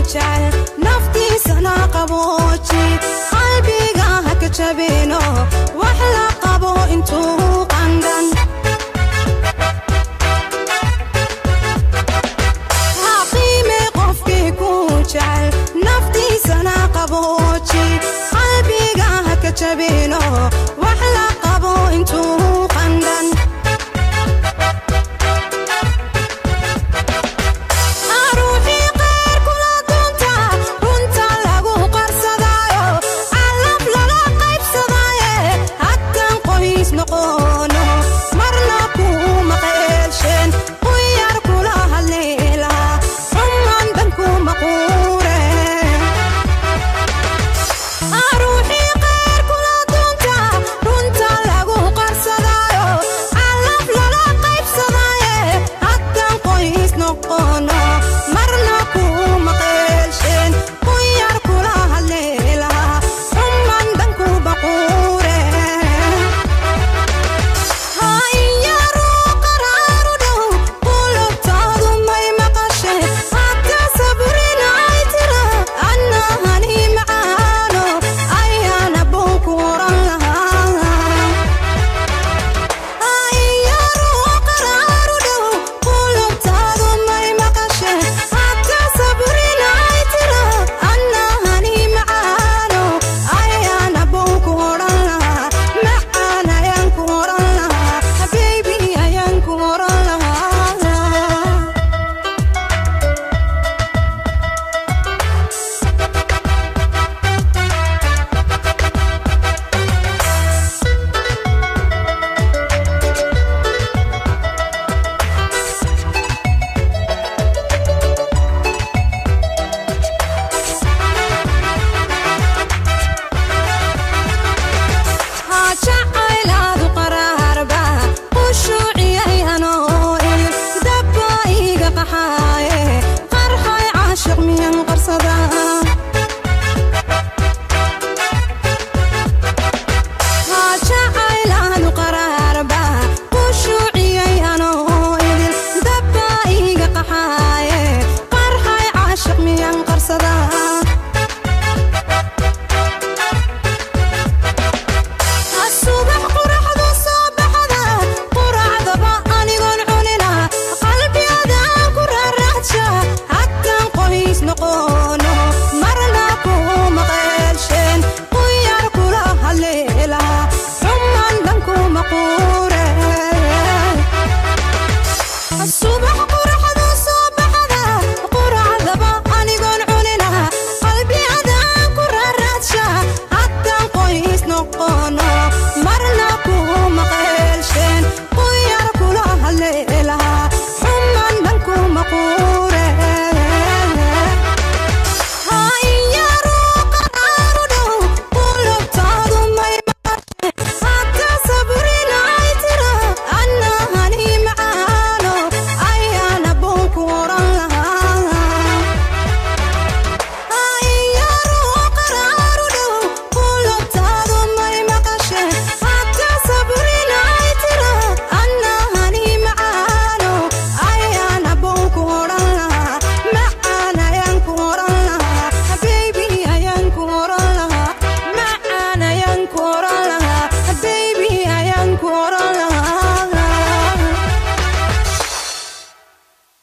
jecel naftiisana qabooji qalbiga ha ka jabino wax la qabo intuu qandhan ha qiime qofkii ku jecel naftiisana qabooji qalbiga ha ka jabino wax la qabo intuu qandhan ruuxii qaar kula dunta runta lagu qarsadaayo calaf lala qaybsadaaye haddan qoys noqono marna kuu maqeelsheen quyar kula hadleelaha xuman dhanku maquure ruuxii qaar kula dunta runta lagu qarsadaayo calaf lala qaybsadaaye haddan qoys noqono marna kuu maqeelsheen quyar kula hadleelaha xuman dhanku baquure ha iyaruu qaraaru dhow qulubtaadu may maqasheen hadda sabrinay tira annahani macaano ayaana buu ku oran lahaa iyaruu qaraaru dhow qulubtaadu may maqasheen hadda sabrinay tira annahani macaano ayaana buu ku oran lahaa macaan ayaan ku oran lahaa habeebi ayaan ku oran lahaa ha jacaylaadu qaraarba qushuuciyay anoo il dabba iga qaxaaye qarxay caashiq miyan qarsada ha jacaylaadu qaraarba qushuuciyay anoo il dabba iga qaxaaye qarxay caashiq miyan qarsada subax quraxdu soo baxda quracdaba anigoon cunina qalbiyadaan ku raaraxja haddan qoys noqono marna kuu maqeelsheen quyar kula hadleelaha xuman dhanku maquure subax